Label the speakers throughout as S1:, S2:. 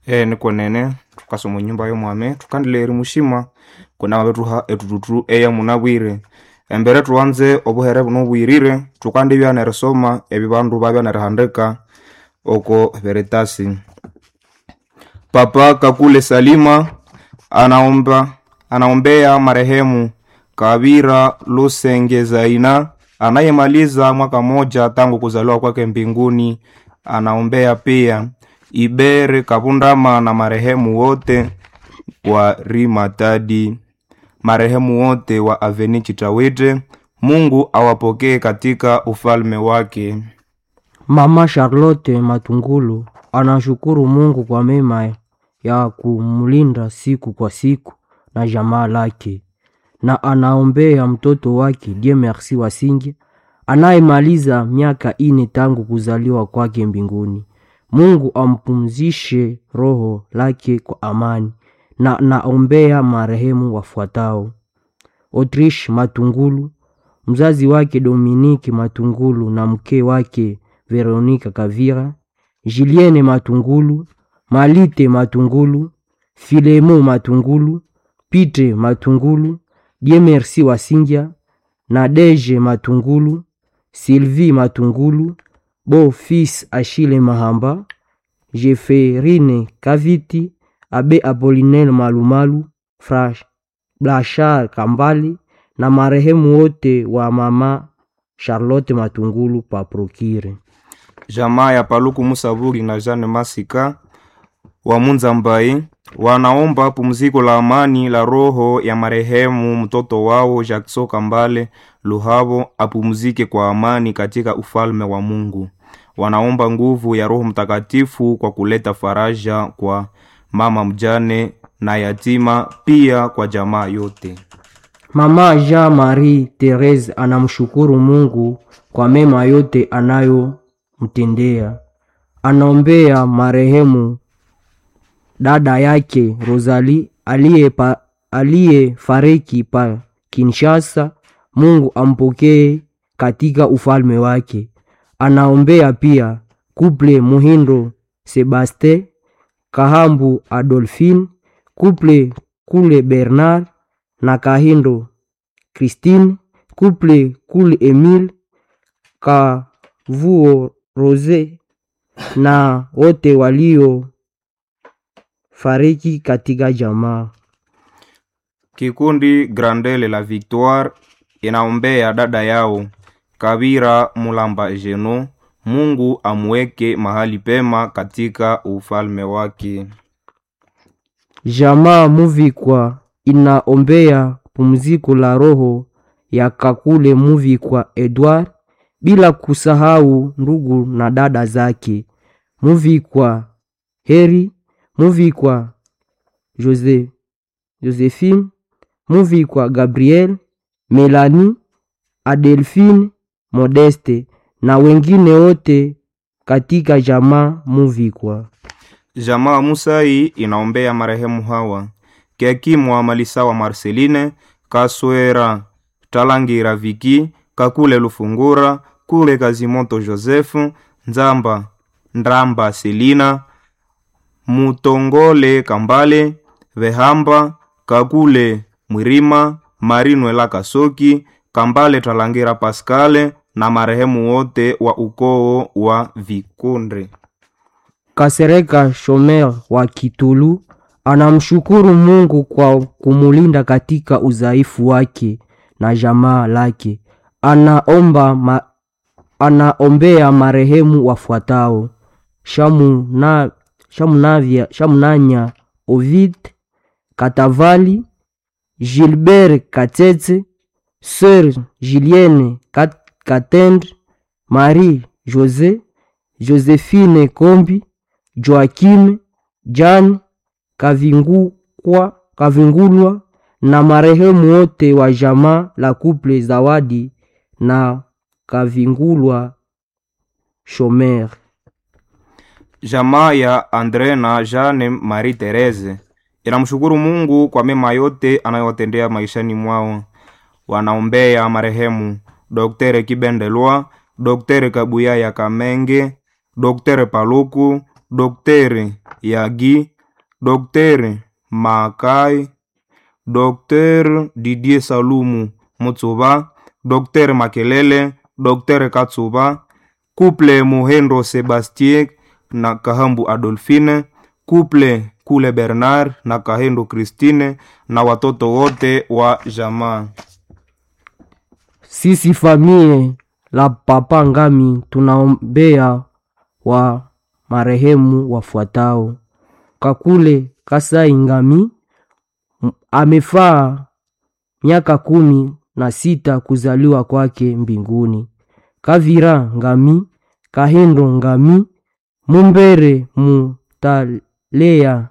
S1: e nikonene tukasoma nyumba yomwame tukandile mushima kuna mabetuha etututu eya munabwire embere tuwanze obuhere buno bwirire tukandi byanerisoma ebi bandu babyanerihandika oko veritasi papa kakule salima anaomba anaombea marehemu kavira lusenge zaina anayemaliza mwaka moja tangu kuzaliwa kwake mbinguni anaombea pia ibere kapundama na marehemu wote wa rimatadi marehemu wote wa aveni chitawite mungu awapokee katika ufalme wake
S2: Mama Charlotte Matungulu anashukuru Mungu kwa mema ya kumlinda siku kwa siku na jamaa lake, na anaombea mtoto wake Dieu Merci Wasinge anayemaliza miaka ine tangu kuzaliwa kwake mbinguni. Mungu ampumzishe roho lake kwa amani, na naombea marehemu wafuatao: Autriche Matungulu, mzazi wake Dominique Matungulu na mke wake Veronika Kavira, Julienne Matungulu, Malite Matungulu, Filemo Matungulu, Pite Matungulu, Dieu Merci Wasingia, Nadege Matungulu, Sylvie Matungulu, Beau Fils Achille Mahamba, Jeferine Kaviti, Abe Apolinel Malumalu, Fra Blachar Kambali na marehemu wote wa mama Charlotte Matungulu pa Prokire.
S1: jamaa ya paluku musabuki na jane masika wa munzambai wanaomba pumziko la amani la roho ya marehemu mtoto wao Jackson Kambale Luhavo apumzike kwa amani katika ufalme wa Mungu. Wanaomba nguvu ya Roho Mtakatifu kwa kuleta faraja kwa mama mjane na yatima, pia kwa jamaa yote.
S2: Mama Jean Marie Therese anamshukuru Mungu kwa mema yote anayomtendea. Anaombea marehemu dada yake Rosalie aliyepa- aliyefariki pa Kinshasa. Mungu ampokee katika ufalme wake. Anaombea pia kuple Muhindo Sebaste Kahambu Adolphine, kuple Kule Bernard na Kahindo Christine, kuple Kule Emile Kavuo Rose na wote walio fariki katika jamaa.
S1: Kikundi Grandele la Victoire inaombea dada yao Kabira Mulamba Jeno, Mungu amweke mahali pema katika ufalme wake.
S2: Jamaa Muvikwa inaombea pumziko la roho ya Kakule Muvikwa Edward, bila kusahau ndugu na dada zake Muvikwa Heri, Muvikwa Jose, Josephine, Muvikwa Gabriel, Melanie, Adelphine, Modeste na wengine wote katika jamaa Muvikwa.
S1: Jamaa Musai inaombea marehemu hawa Kiakimwa Malisawa Marceline Kaswera Talangira Viki Kakule Lufungura Kule Kazimoto Josefu Nzamba Ndramba Selina Mutongole Kambale Vehamba Kakule Mwirima Marinwela Kasoki Kambale Talangira Paskale na marehemu wote wa ukoo wa Vikunde.
S2: Kasereka Shomer wa Kitulu anamshukuru Mungu kwa kumulinda katika udhaifu wake na jamaa lake. Anaomba ma, anaombea marehemu wafuatao: Shamuna, Shamunavya, Shamunanya Ovid Katavali, Gilbert Katete, Sœur Julienne Kat- Katendre, Marie José, Josephine Kombi, Joakim Jan Kavingukwa, Kavingulwa na marehemu wote wa jamaa la kuple Zawadi na Kavingulwa Shomer.
S1: Jamaa ya Andre na Jeanne Marie Therese inamshukuru Mungu kwa mema yote anayowatendea maishani mwao. Wanaombea marehemu Dr. Kibendelwa, Dr. Kabuya ya Kamenge, Dr. Paluku, Dr. Yagi, Dr Makai, Dr Didier Salumu Mutsuba, Dr Makelele, Dr Katsuba, Couple Muhendo Sebastien na Kahambu Adolfine, Couple Kule Bernard na Kahendo Christine na watoto wote wa jamaa.
S2: Sisi famie la Papa Ngami tunaombea wa marehemu wafuatao: Kakule Kasai Ngami m- amefaa miaka kumi na sita kuzaliwa kwake mbinguni. Kavira Ngami, Kahendo Ngami, Mumbere Mutalea,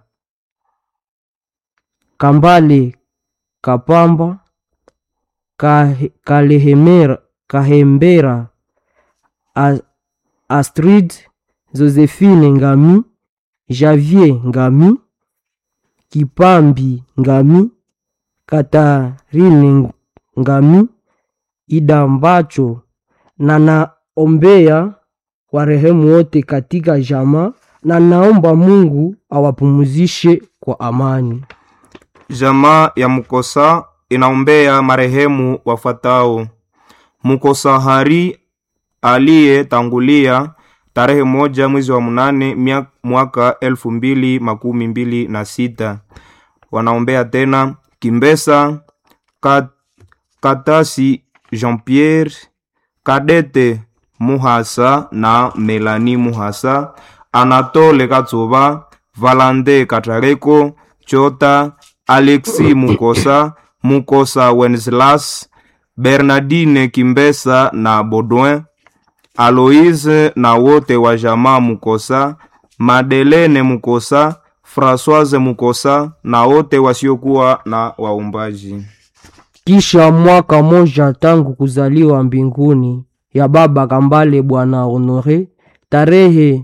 S2: Kambale Kapamba, Kahe- Kalehemera, Kahembera, A- Astrid Josephine Ngami, Javier Ngami, Kipambi Ngami, Katarine Ngami, Idambacho na naombea warehemu wote katika jamaa na naomba Mungu awapumuzishe kwa amani.
S1: Jamaa ya Mukosa inaombea marehemu wafuatao: Mukosa Hari aliyetangulia tarehe moja mwezi wa mnane mia- mwaka elfu mbili makumi mbili na sita. Wanaombea tena Kimbesa Kat, Katasi Jean Pierre Kadete Muhasa na Melanie Muhasa, Anatole Katsuba, Valande Katareko, Chota, Alexi Mukosa, Mukosa Wenceslas, Bernardine Kimbesa na Baudouin, Aloise na wote wa jamaa Mukosa, Madelene Mukosa, Françoise Mukosa na wote wasiokuwa na waumbaji.
S2: Kisha mwaka moja tangu kuzaliwa mbinguni ya baba Kambale Bwana Honore, tarehe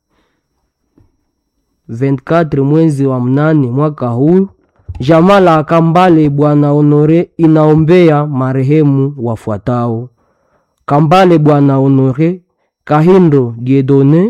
S2: 24 mwezi wa mnane mwaka huu, jamaa la Kambale Bwana Honore inaombea marehemu wafuatao: Kambale Bwana Honore, Kahindo Diedone,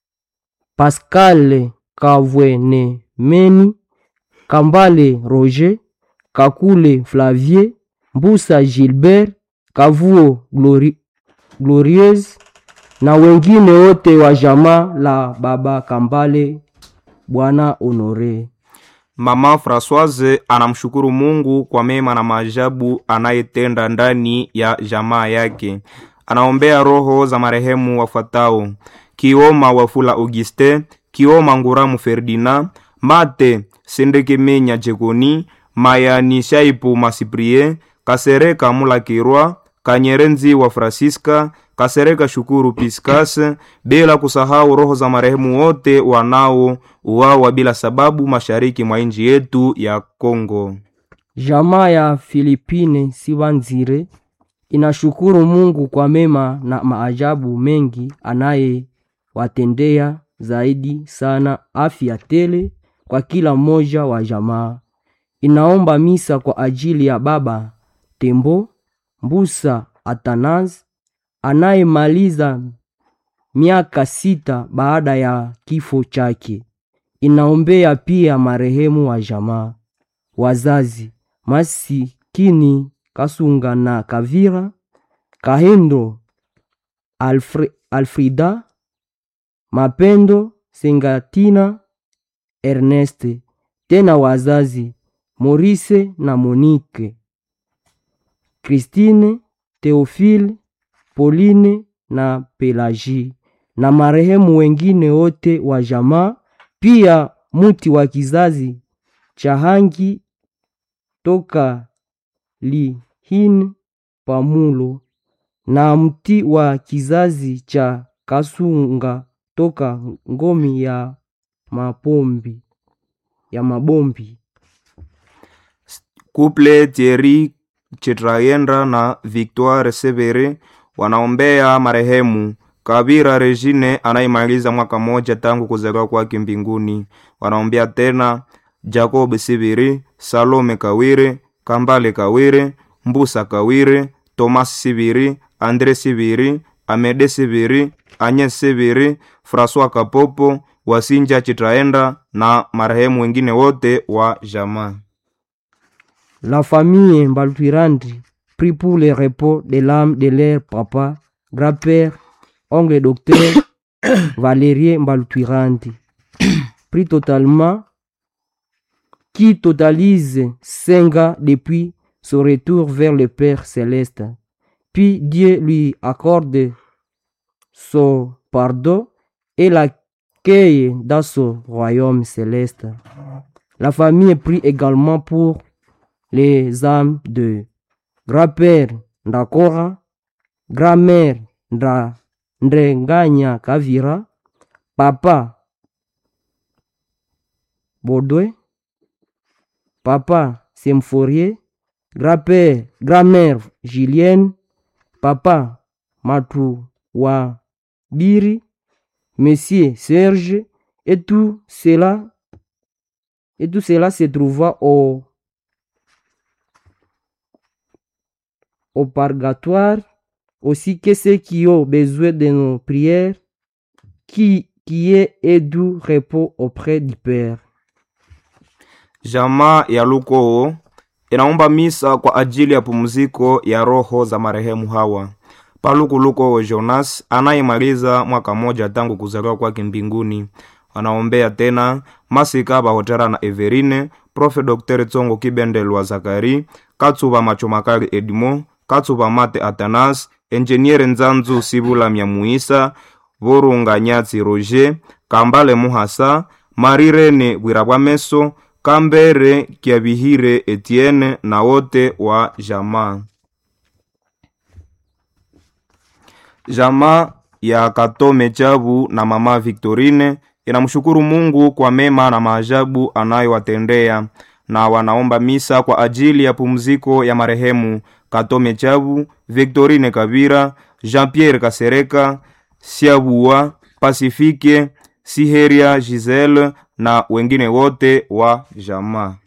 S2: Pascal Kavwenemeni, Kambale Roger, Kakule Flavier, Mbusa Gilbert, Kavuo Glori, Glorieuse na wengine wote wa jamaa la baba Kambale Bwana Honore.
S1: Mama Françoise anamshukuru Mungu kwa mema na maajabu anayetenda ndani ya jamaa yake. Anaombea roho za marehemu wafuatao: Kioma Wafula Auguste, Kioma Nguramu Ferdinand, Mate Sendekemenya Jekoni, Mayani Shaipu Masiprie, Kasereka Mulakirwa, Kanyerenzi wa Francisca, Kasereka Shukuru Piscas, bila kusahau roho za marehemu wote wanao uwawa bila sababu mashariki mwa nchi yetu ya Kongo.
S2: Jamaa ya Filipine Sibanzire inashukuru Mungu kwa mema na maajabu mengi anayewatendea, zaidi sana afya tele kwa kila mmoja wa jamaa. Inaomba misa kwa ajili ya baba Tembo Mbusa Atanas anayemaliza miaka sita baada ya kifo chake. Inaombea pia marehemu wa jamaa wazazi masikini Kasunga na Kavira Kahendo Alfre, Alfrida Mapendo Sengatina Erneste, tena wazazi Morise na Monique Christine Theophile Pauline na Pelagie na marehemu wengine wote wa jamaa, pia muti wa kizazi cha Hangi toka Lihin Pamulo na mti wa kizazi cha Kasunga toka ngomi ya mapombi ya mabombi.
S1: Couple Thierry Chetrayendra na Victoire Severe wanaombea marehemu Kabira Regine anayemaliza mwaka moja tangu kuzaliwa kwake mbinguni. Wanaombea tena Jacob Sibiri, Salome Kawire, Kambale Kawire, Mbusa Kawire, Thomas Sibiri, Andre Sibiri, Amede Sibiri, Agnes Sibiri, François Kapopo, Wasinja Chitaenda na marehemu wengine wote wa jamaa.
S2: La famille Mbaltwirandi prie pour le repos de l'âme de leur papa, grand-père, oncle docteur Valérie Mbaltwirandi. Prie totalement, qui totalise cinq ans depuis son retour vers le Père céleste. Puis Dieu lui accorde son pardon et l'accueille dans son royaume céleste. La famille prie également pour les âmes de grand-père Ndakora, grand-mère Nda- Ndrenganya Kavira, papa Baudouin, papa Semforie, grand-père, grand-mère Julienne, papa Matou Biri, monsieur Serge, et tout cela, et tout cela se trouva au au purgatoire, aussi que ceux qui ont besoin de nos prières, qui, qui est et doux repos auprès du Père.
S1: Jamaa ya Lukoo inaomba misa kwa ajili ya pumziko ya roho za marehemu hawa. Paluku Lukoo Jonas anayemaliza mwaka mmoja tangu kuzaliwa kwake mbinguni. Wanaombea tena Masika Bahotera na Everine, Profe Dr. Tsongo Kibendelwa Zakari, Katsuba Machomakali Edmo, Katsuba Mate Atanas, Enjeniere Nzanzu Sibula Myamuisa, Vorunga Nyatsi Roger, Kambale Muhasa, Marirene Bwirabwameso, Kambere Kiabihire Etienne na wote wa jamaa. Jamaa ya Katome Chabu na mama Victorine inamshukuru Mungu kwa mema na maajabu anayowatendea na wanaomba misa kwa ajili ya pumziko ya marehemu Katome Chabu, Victorine Kabira, Jean-Pierre Kasereka, Siabua, Pasifike, Siheria Giselle na wengine wote wa jamaa.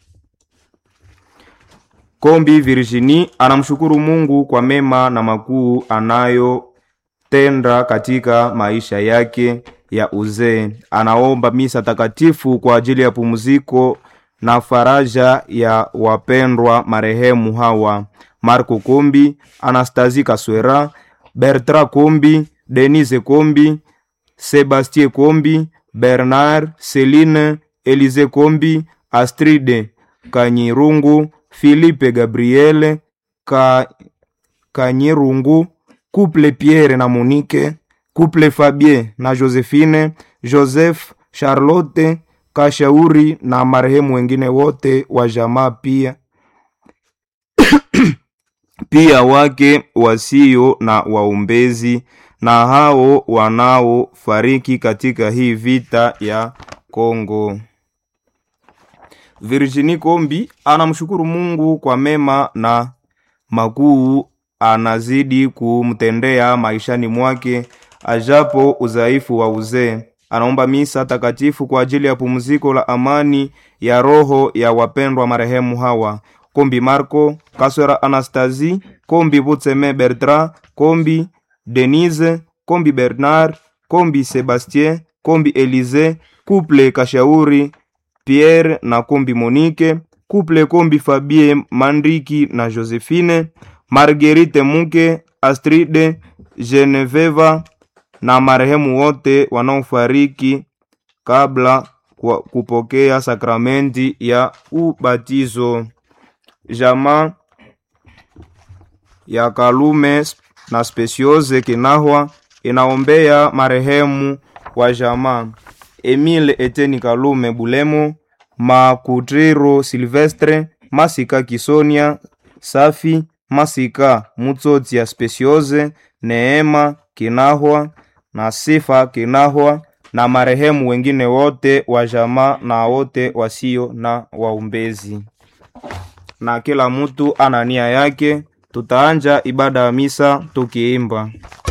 S1: Kombi Virginie anamshukuru Mungu kwa mema na makuu anayotenda katika maisha yake ya uzee. Anaomba misa takatifu kwa ajili ya pumziko na faraja ya wapendwa marehemu hawa: Marco Kombi, Anastasie Kaswera, Bertrand Kombi, Denise Kombi, Sebastien Kombi, Bernard, Celine, Elise Kombi, Astride Kanyirungu, Philippe Gabriele Ka, Kanyirungu, Couple Pierre na Monique, Couple Fabien na Josephine, Joseph, Charlotte, Kashauri na marehemu wengine wote wa jamaa pia pia wake wasio na waombezi na hao wanaofariki katika hii vita ya Kongo. Virginie Kombi anamshukuru Mungu kwa mema na makuu anazidi kumtendea maishani mwake ajapo udhaifu wa uzee. Anaomba misa takatifu kwa ajili ya pumziko la amani ya roho ya wapendwa marehemu hawa: Kombi Marco, Kaswera Anastasie, Kombi Butseme Bertrand, Kombi Denise, Kombi Bernard, Kombi Sebastien, Kombi Elise, Couple Kashauri Pierre na Kombi Monique, Couple Kombi Fabien Mandriki na Josephine, Marguerite Muke, Astride, Geneveva na marehemu wote wanaofariki kabla kwa kupokea sakramenti ya ubatizo. Jamaa ya Kalume na Speciose Kinahwa inaombea marehemu wa jamaa Emile Eteni Kalume Bulemo, Makutiro Silvestre, Masika Kisonia Safi, Masika Mutsotsi ya Speciose, Neema Kinahwa na Sifa Kinahwa na marehemu wengine wote wa jamaa na wote wasio na waombezi. Na kila mtu ana nia yake. Tutaanja ibada ya misa tukiimba